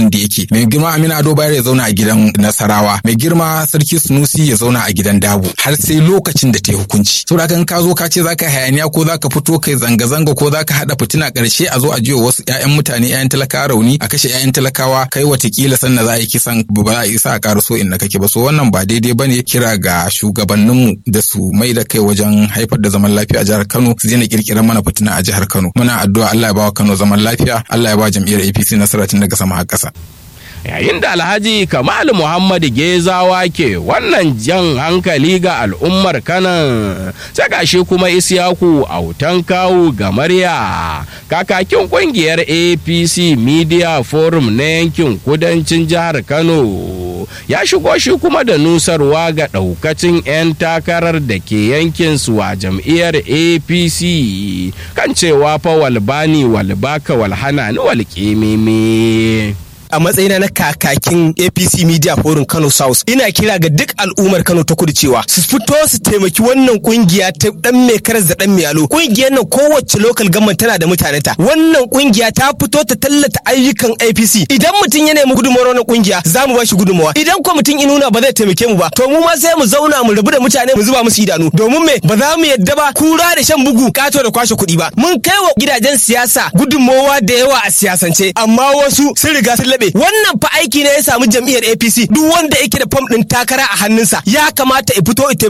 da yake mai girma Aminu Ado Bayar ya zauna a gidan Nasarawa mai girma Sarki Sunusi ya zauna a gidan Dabo har sai lokacin da ta yi hukunci saboda kan ka zo ka ce zaka hayaniya ko zaka fito kai zanga-zanga ko zaka hada fitina karshe a zo a jiwa wasu ƴaƴan mutane ƴaƴan talakawa rauni a kashe ƴaƴan talakawa kai watakila sannan za a yi kisan ba za a isa a ƙara so inda kake ba so wannan ba daidai bane kira ga shugabanninmu da su mai da kai wajen haifar da zaman lafiya a jihar Kano su daina kirkirar mana fitina a jihar Kano muna addu'a Allah ya ba wa Kano zaman lafiya Allah ya ba jam'iyyar APC nasara tun daga sama har ƙasa yayin da alhaji kamal muhammad gezawa ke wannan jan hankali ga al'ummar kanan saka shi kuma isyaku autan kawu ga marya kakakin kungiyar apc media forum na yankin kudancin jihar kano ya shigo shi kuma da nusarwa ga daukacin 'yan takarar da ke yankin su a jam'iyyar apc kan cewa fa walbani walbaka walhana ni walƙememe. a matsayina na kakakin APC Media Forum Kano South ina kira ga duk al'ummar Kano ta kudu cewa su fito su taimaki wannan kungiya ta dan mai karas da dan mai alo kungiyar nan kowace local government tana da mutanenta wannan kungiya ta fito ta tallata ayyukan APC idan mutum ya nemi gudunmawar wannan kungiya za mu ba shi gudunmawa idan ko mutum inuna ba zai taimake mu ba to mu ma sai mu zauna mu rabu da mutane mu zuba musu idanu domin me ba za mu yadda ba kura da shan bugu kato da kwashe kuɗi ba mun kai wa gidajen siyasa gudunmawa da yawa a siyasance amma wasu sun riga sun laɓe wannan fa aiki ne ya samu jam'iyyar APC duk wanda yake da fam ɗin takara a hannunsa ya kamata ya fito ita